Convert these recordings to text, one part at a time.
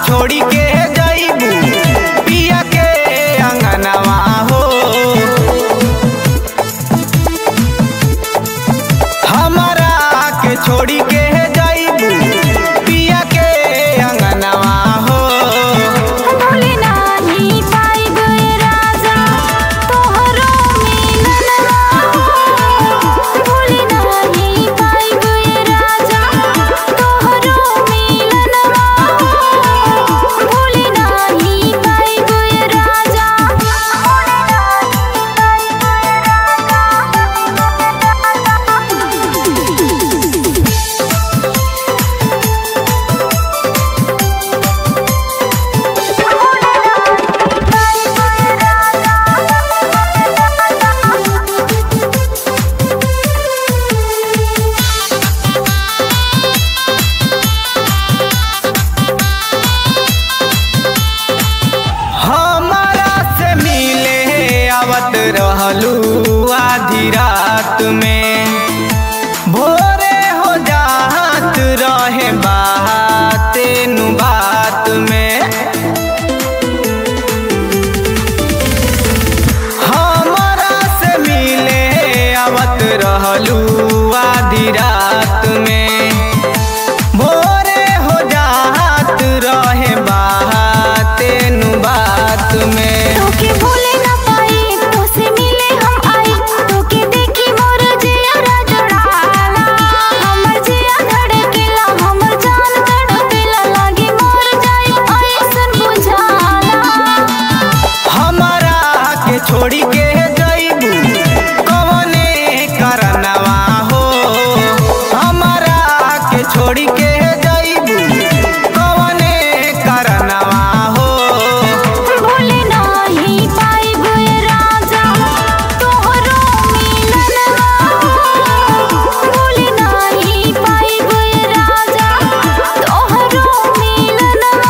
छोड़ी के जईबू पिया के अंगनवा हो हमारा के छोड़ी के जईबू पिया के अंगनवा हो भूले नाही पाइब राजा तोहरो मिलनवा भूले नाही पाइब राजा तोहरो मिलनवा भूले नाही पाइब राजा हमारा से मिले आवत रहलू आधी रात में भोरे हो जात रहे बाते नु बात में हमारा से मिले आवत रहलू आधी रात में भोरे हो जात रहे बाते नु बात में तोके भूले ना पाई तोसे मिले हम आई तोके देखी मोर जिया जुड़ाला हमर जिया धड़केला हमर जान तड़पेला लागे मोर जाई ऐसन बुझाला हमारा के छोड़ी के जईबू कवने करनवा हो हमारा के छोड़ी के जईबू कवने करनवा हो भूले नाही पाइब राजा तोहरो मिलनवा भूले नाही पाइब राजा तोहरो मिलनवा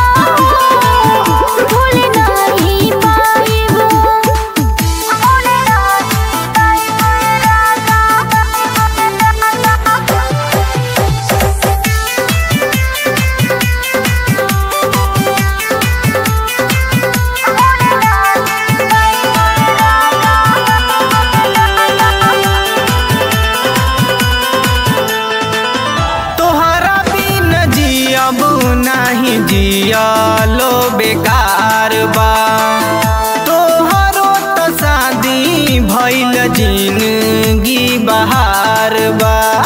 भूले नाही पाइब भूले नाही तोहरा बिन जियब नाही जियलो बेकार बा तोहरो तो शादी भइल जिंदगी बहार बा